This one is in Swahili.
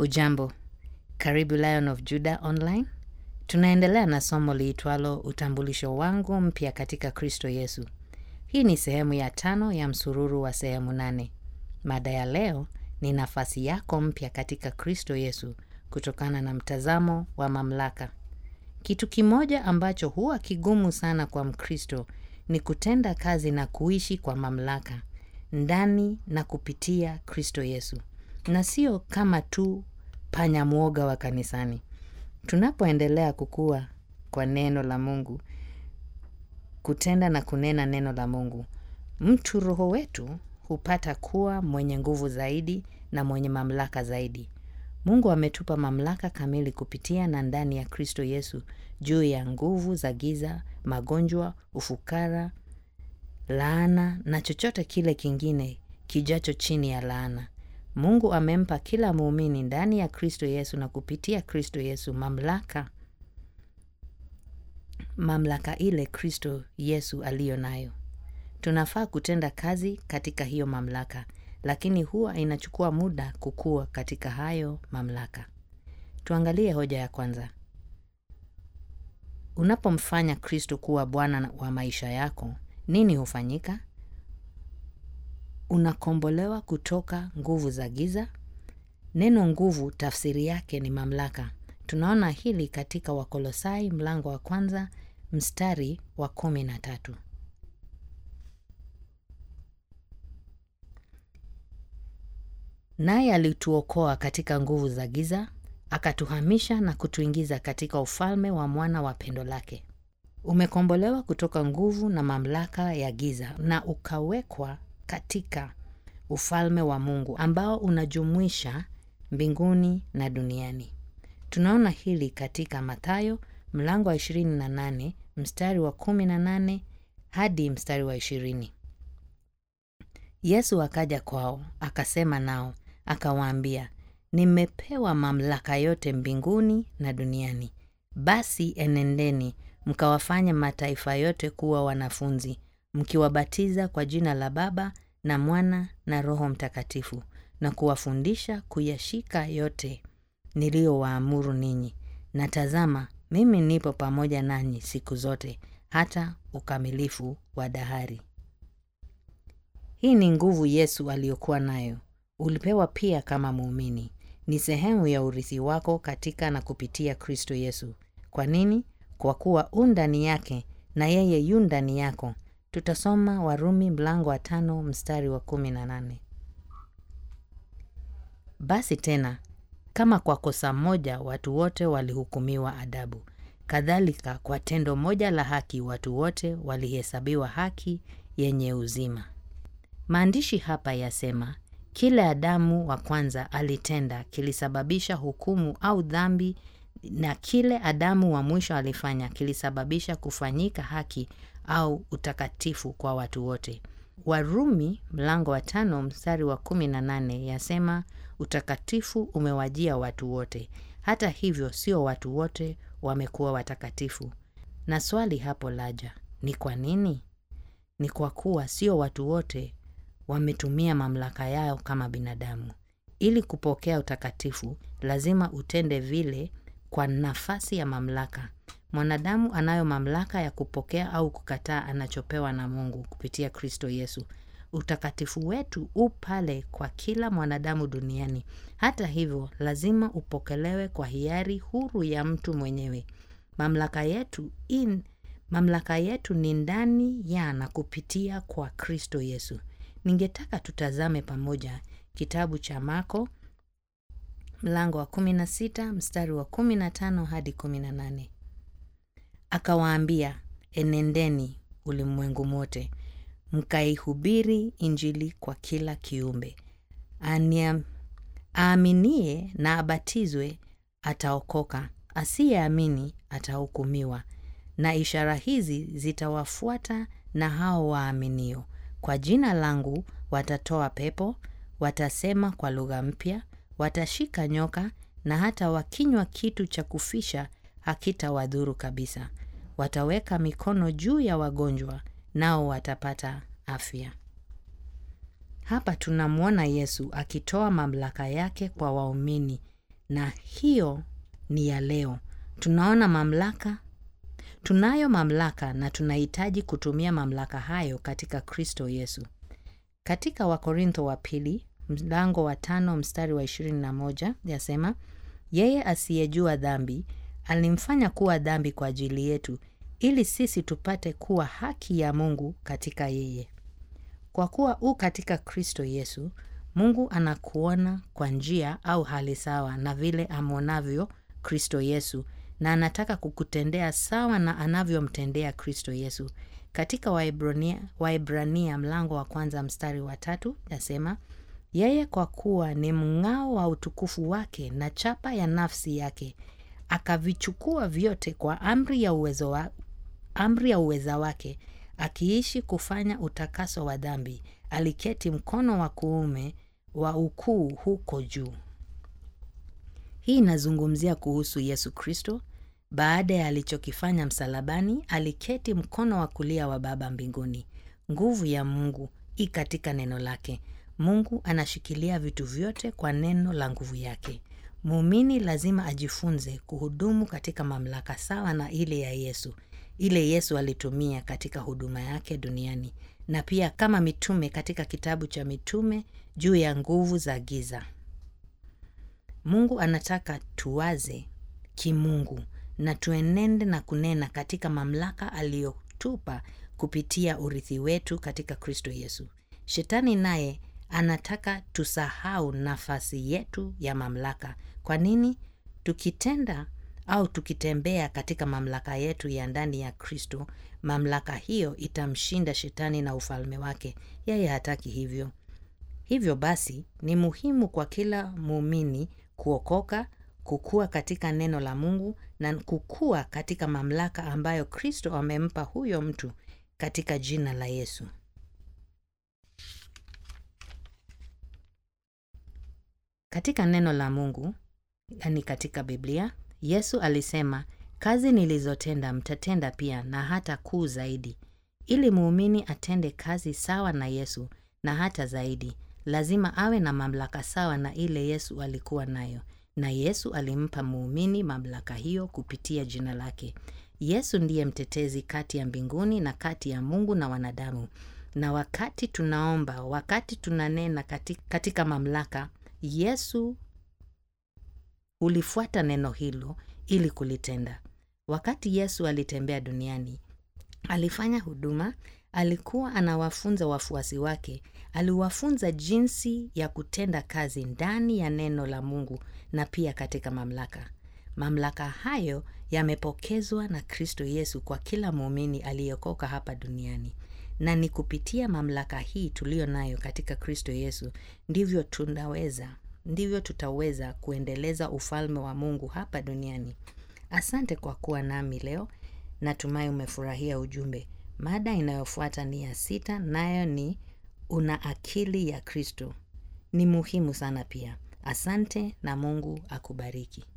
Hujambo, karibu Lion of Judah Online. Tunaendelea na somo liitwalo utambulisho wangu mpya katika Kristo Yesu. Hii ni sehemu ya tano ya msururu wa sehemu nane. Mada ya leo ni nafasi yako mpya katika Kristo Yesu kutokana na mtazamo wa mamlaka. Kitu kimoja ambacho huwa kigumu sana kwa Mkristo ni kutenda kazi na kuishi kwa mamlaka ndani na kupitia Kristo Yesu, na sio kama tu panya mwoga wa kanisani. Tunapoendelea kukua kwa neno la Mungu, kutenda na kunena neno la Mungu, mtu roho wetu hupata kuwa mwenye nguvu zaidi na mwenye mamlaka zaidi. Mungu ametupa mamlaka kamili kupitia na ndani ya Kristo Yesu juu ya nguvu za giza, magonjwa, ufukara, laana na chochote kile kingine kijacho chini ya laana. Mungu amempa kila muumini ndani ya Kristo Yesu na kupitia Kristo Yesu mamlaka mamlaka ile Kristo Yesu aliyo nayo. Tunafaa kutenda kazi katika hiyo mamlaka, lakini huwa inachukua muda kukua katika hayo mamlaka. Tuangalie hoja ya kwanza. Unapomfanya Kristo kuwa Bwana wa maisha yako, nini hufanyika? Unakombolewa kutoka nguvu za giza. Neno nguvu tafsiri yake ni mamlaka. Tunaona hili katika Wakolosai mlango wa kwanza mstari wa kumi na tatu. Naye alituokoa katika nguvu za giza, akatuhamisha na kutuingiza katika ufalme wa mwana wa pendo lake. Umekombolewa kutoka nguvu na mamlaka ya giza na ukawekwa katika ufalme wa Mungu ambao unajumuisha mbinguni na duniani. Tunaona hili katika Mathayo mlango wa 28 mstari wa 18 hadi mstari wa 20. Yesu akaja kwao, akasema nao, akawaambia, nimepewa mamlaka yote mbinguni na duniani. Basi enendeni mkawafanye mataifa yote kuwa wanafunzi, mkiwabatiza kwa jina la Baba na Mwana na Roho Mtakatifu, na kuwafundisha kuyashika yote niliyowaamuru ninyi. Na tazama, mimi nipo pamoja nanyi siku zote hata ukamilifu wa dahari. Hii ni nguvu Yesu aliyokuwa nayo. Ulipewa pia kama muumini. Ni sehemu ya urithi wako katika na kupitia Kristo Yesu. Kwa nini? Kwa kuwa u ndani yake na yeye yu ndani yako. Tutasoma Warumi mlango wa tano mstari wa kumi na nane. Basi tena kama kwa kosa moja watu wote walihukumiwa adabu, kadhalika kwa tendo moja la haki watu wote walihesabiwa haki yenye uzima. Maandishi hapa yasema kile Adamu wa kwanza alitenda kilisababisha hukumu au dhambi, na kile Adamu wa mwisho alifanya kilisababisha kufanyika haki au utakatifu kwa watu wote. Warumi mlango wa tano mstari wa kumi na nane yasema utakatifu umewajia watu wote. Hata hivyo, sio watu wote wamekuwa watakatifu. Na swali hapo laja, ni kwa nini? Ni kwa kuwa sio watu wote wametumia mamlaka yao kama binadamu. Ili kupokea utakatifu, lazima utende vile kwa nafasi ya mamlaka. Mwanadamu anayo mamlaka ya kupokea au kukataa anachopewa na Mungu kupitia Kristo Yesu. Utakatifu wetu u pale kwa kila mwanadamu duniani. Hata hivyo, lazima upokelewe kwa hiari huru ya mtu mwenyewe. Mamlaka yetu in, mamlaka yetu ni ndani ya na kupitia kwa Kristo Yesu. Ningetaka tutazame pamoja kitabu cha Marko mlango wa 16 mstari wa 15 hadi 18. Akawaambia, enendeni ulimwengu mote mkaihubiri Injili kwa kila kiumbe. Aniam, aaminie na abatizwe ataokoka, asiyeamini atahukumiwa. Na ishara hizi zitawafuata na hao waaminio. Kwa jina langu watatoa pepo, watasema kwa lugha mpya, watashika nyoka, na hata wakinywa kitu cha kufisha hakitawadhuru kabisa. Wataweka mikono juu ya wagonjwa, nao watapata afya. Hapa tunamwona Yesu akitoa mamlaka yake kwa waumini na hiyo ni ya leo. Tunaona mamlaka, tunayo mamlaka na tunahitaji kutumia mamlaka hayo katika Kristo Yesu. Katika Wakorintho wa pili mlango wa tano mstari wa ishirini na moja yasema, yeye asiyejua dhambi alimfanya kuwa dhambi kwa ajili yetu, ili sisi tupate kuwa haki ya Mungu katika yeye. Kwa kuwa u katika Kristo Yesu, Mungu anakuona kwa njia au hali sawa na vile amwonavyo Kristo Yesu, na anataka kukutendea sawa na anavyomtendea Kristo Yesu. Katika Waebrania, Waebrania mlango wa kwanza mstari wa tatu yasema, yeye kwa kuwa ni mng'ao wa utukufu wake na chapa ya nafsi yake, akavichukua vyote kwa amri ya uwezo wa, amri ya uweza wake, akiishi kufanya utakaso wa dhambi, aliketi mkono wa kuume wa ukuu huko juu. Hii inazungumzia kuhusu Yesu Kristo. Baada ya alichokifanya msalabani, aliketi mkono wa kulia wa Baba mbinguni. Nguvu ya Mungu i katika neno lake. Mungu anashikilia vitu vyote kwa neno la nguvu yake. Muumini lazima ajifunze kuhudumu katika mamlaka sawa na ile ya Yesu, ile Yesu alitumia katika huduma yake duniani, na pia kama mitume katika kitabu cha Mitume juu ya nguvu za giza. Mungu anataka tuwaze kimungu na tuenende na kunena katika mamlaka aliyotupa kupitia urithi wetu katika Kristo Yesu. Shetani naye anataka tusahau nafasi yetu ya mamlaka. Kwa nini? Tukitenda au tukitembea katika mamlaka yetu ya ndani ya Kristo, mamlaka hiyo itamshinda shetani na ufalme wake. Yeye hataki hivyo. Hivyo basi, ni muhimu kwa kila muumini kuokoka, kukua katika neno la Mungu na kukua katika mamlaka ambayo Kristo amempa huyo mtu katika jina la Yesu. Katika neno la Mungu, yani katika Biblia, Yesu alisema, kazi nilizotenda mtatenda pia na hata kuu zaidi. Ili muumini atende kazi sawa na Yesu na hata zaidi, lazima awe na mamlaka sawa na ile Yesu alikuwa nayo, na Yesu alimpa muumini mamlaka hiyo kupitia jina lake. Yesu ndiye mtetezi kati ya mbinguni na kati ya Mungu na wanadamu. Na wakati tunaomba, wakati tunanena katika, katika mamlaka, Yesu ulifuata neno hilo ili kulitenda. Wakati Yesu alitembea duniani, alifanya huduma, alikuwa anawafunza wafuasi wake, aliwafunza jinsi ya kutenda kazi ndani ya neno la Mungu na pia katika mamlaka. Mamlaka hayo yamepokezwa na Kristo Yesu kwa kila muumini aliyeokoka hapa duniani, na ni kupitia mamlaka hii tuliyo nayo katika Kristo Yesu ndivyo tunaweza ndivyo tutaweza kuendeleza ufalme wa Mungu hapa duniani. Asante kwa kuwa nami leo. Natumai umefurahia ujumbe. Mada inayofuata ni ya sita, nayo ni una akili ya Kristo. Ni muhimu sana pia. Asante na Mungu akubariki.